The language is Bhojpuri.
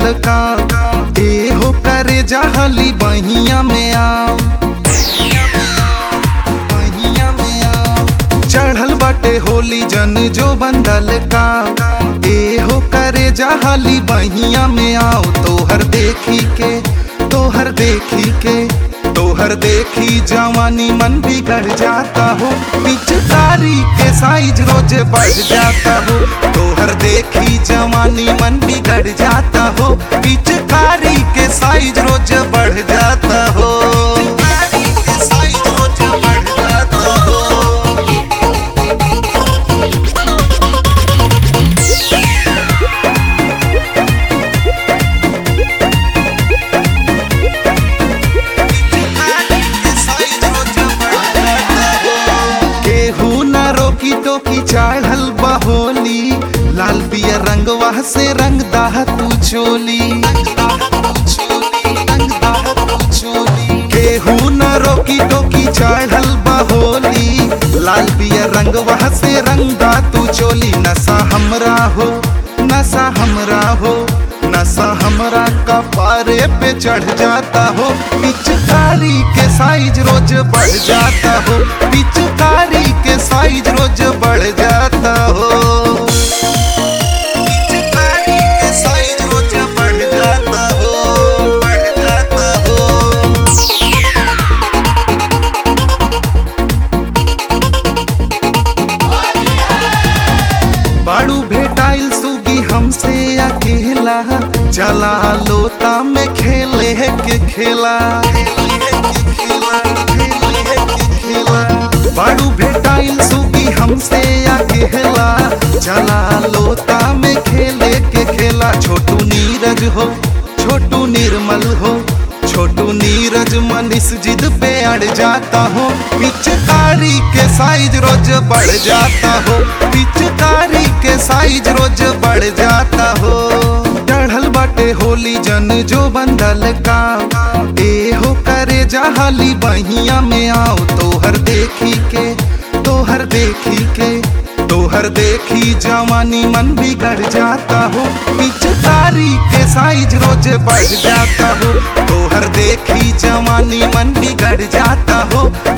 का ए हो करे जहली बहिया में आओ बहिया में आओ चढ़ल बाटे होली जन जो बंदल का ए हो करे जहली बहिया में आओ तोहर देखी के तोहर देखी के तोहर देखी जवानी मन बिगड़ जाता हो पिचकारी के साइज रोज बढ़ जाता हो तोहर देखी जवानी मन बिगड़ जाता हो पिचकारी के साइज रोज बढ़ जाता हो पिचकारी के साइज रोज बढ़ जाता हो केहू न रोकी टोकी चढ़ल बहोली लाल पिया रंगवा से रंग दाह तू चोली केहू न रोकी टोकी चढ़ल बहोली लाल पिया रंगवा से रंग दा तू चोली नशा हमरा हो नशा हमरा हो नशा हमरा कपारे पे चढ़ जाता हो पिचकारी के साइज रोज बढ़ जाता हो पिचकारी के साइज रोज बढ़ जाता हो पिचकारी के साइज रोज बढ़ जाता हो बढ़ जाता हो बाड़ू भेटाइल सुगी हमसे अकेला चला लोता में खेले के खेला बाड़ू भेटाइल सुगी हमसे अकेला चला लोता में खेले के खेला छोटू नीरज हो छोटू निर्मल हो छोटू नीरज मनीष जिद पे अड़ जाता हो पिचकारी के साइज रोज बढ़ जाता हो पिचकारी के साइज रोज बढ़ जाता हो चढ़ल बाटे होली जन जो बंदल का ए हो करे जहाली बहिया में आओ तोहर देखी के तोहर देखी के तोहर देखी जवानी मन बिगड़ जाता हो पिचकारी के साइज रोज बढ़ जाता हो तोहर देखी जवानी मन बिगड़ जाता हो